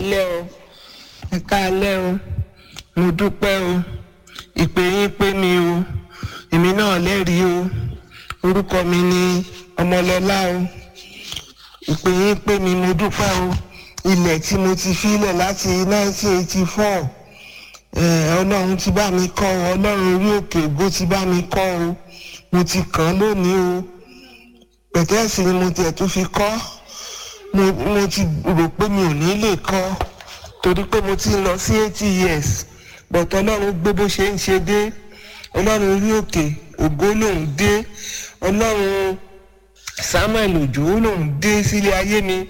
káalẹ́ o ẹ káalẹ́ o mo dúpẹ́ o ìpè yín pé mi o èmi náà lẹ́rìí o orúkọ mi ni ọmọlọ́lá o ìpè yín pé mi mo dúpẹ́ o ilẹ̀ tí mo ti filẹ̀ láti 1984 ọlọ́run ti bá mi kọ́ ọ ọlọ́run orí òkè ògo ti bá mi kọ́ o mo ti kàn án lónìí o pẹ̀tẹ́ẹ̀sì ni mo tiẹ̀ tún fi kọ́ mo mo ti rò pé mi ò ní lè kọ́ torí pé mo ti ń lọ sí eighty years but ọlọ́run gbé bó ṣe ń ṣe dé ọlọ́run orí òkè ògo lòún dé ọlọ́run samuel òjò lòún dé sílé ayé mi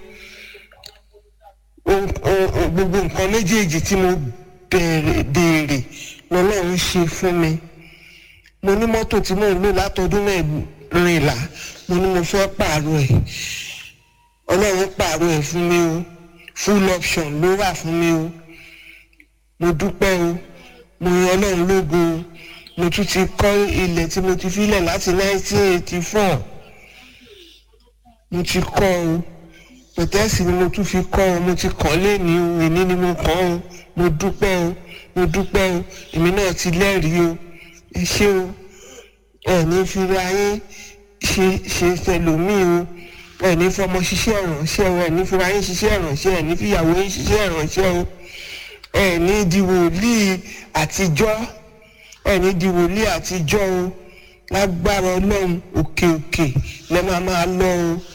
gbogbo nǹkan méjèèjì tí mo béèrè lọ́lọ́run ṣe fún mi mo ní mọ́tò tí mò ń lò látọdún mẹ́rìnlá mo ní mo fẹ́ pààrọ̀ ẹ̀ ọlọ́run pààrọ̀ ẹ̀ fún mi o full option ló wà fún mi o mo dúpẹ́ o mo yan ọlọ́run lógo o mo tún ti kọ́ ilẹ̀ tí mo ti filẹ̀ láti 1984 mo ti kọ́ o pẹ̀tẹ́sì ni mo tún fi kọ́ ọ mo ti kàn léèní o èní ni mo kàn o mo dúpẹ́ o mo dúpẹ́ o èmi náà ti lẹ́rìí o ẹ ṣé o ẹ ní fira yín ṣe ṣe tẹlòmíì o ẹ ní fọmọ ṣiṣẹ́ ìrànṣẹ́ o ẹ ní fira yín ṣiṣẹ́ ìrànṣẹ́ ẹ ní fìyàwó yín ṣiṣẹ́ ìrànṣẹ́ o ẹ ní di wòlíì àtijọ́ ẹ ní di wòlíì àtijọ́ o lágbára ọlọ́run òkè òkè lẹ́ máa máa lọ o.